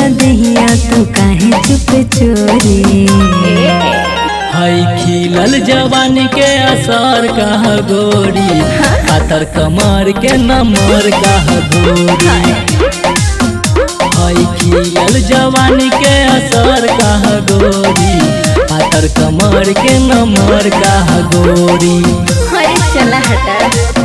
दहिया तू काहे चुप चोरी हई खिलल जवानी के असर कह गोरी पातर कमर के नमर कह गोरी हई खिलल जवानी के असर कह गोरी पातर कमर के नमर कह गोरी अरे चला हटा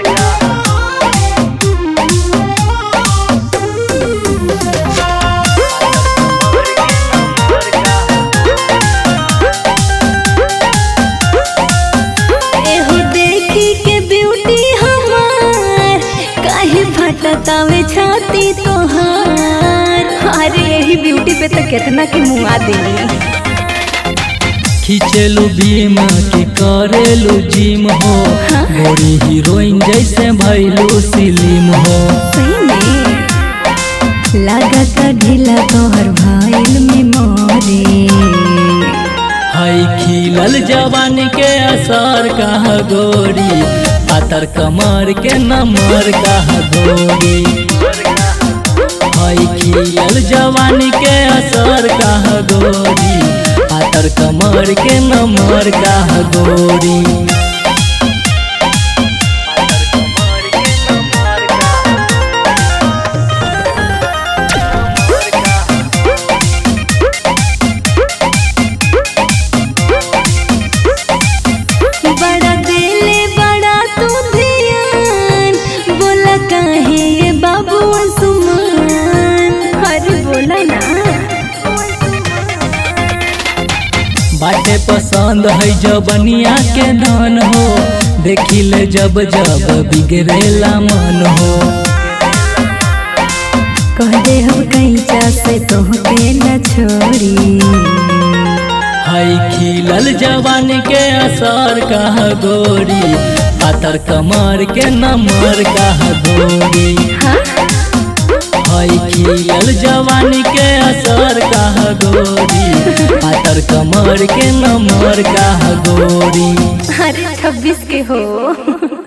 एहो देखी के ब्यूटी हमार काहे फटतावे छाती तोहार अरे यही ब्यूटी पे तो कितना के मुआ देनी खींचेलू भीम के करेलू जिम हो गोरी हीरोइन जैसे भैलू सिलीम हो सही में लागत ढीला तोहर भाईल में मोरे हई खिलल जवानी के असर कह गोरी पातर कमर के नमर कह गोरी हई खिलल जवानी के असर कह गोरी पातर कमर के नमर कह गोरी बड़ा दिले बड़ा तू ध्यान बोला काहे ये बाबू सुमान अरे बोला ना बाटे पसंद है जबनिया के धन हो देखी ले जब जब बिगड़ेला मन हो कह दे हम कैचा से तोहके न छोड़ी हई खिलल जवानी के असर कह गोरी पातर कमर के नमर कह गोरी हई खिलल जवानी के असर कह गोरी पातर कमर के नमर कह गोरी अरे छब्बीस के हो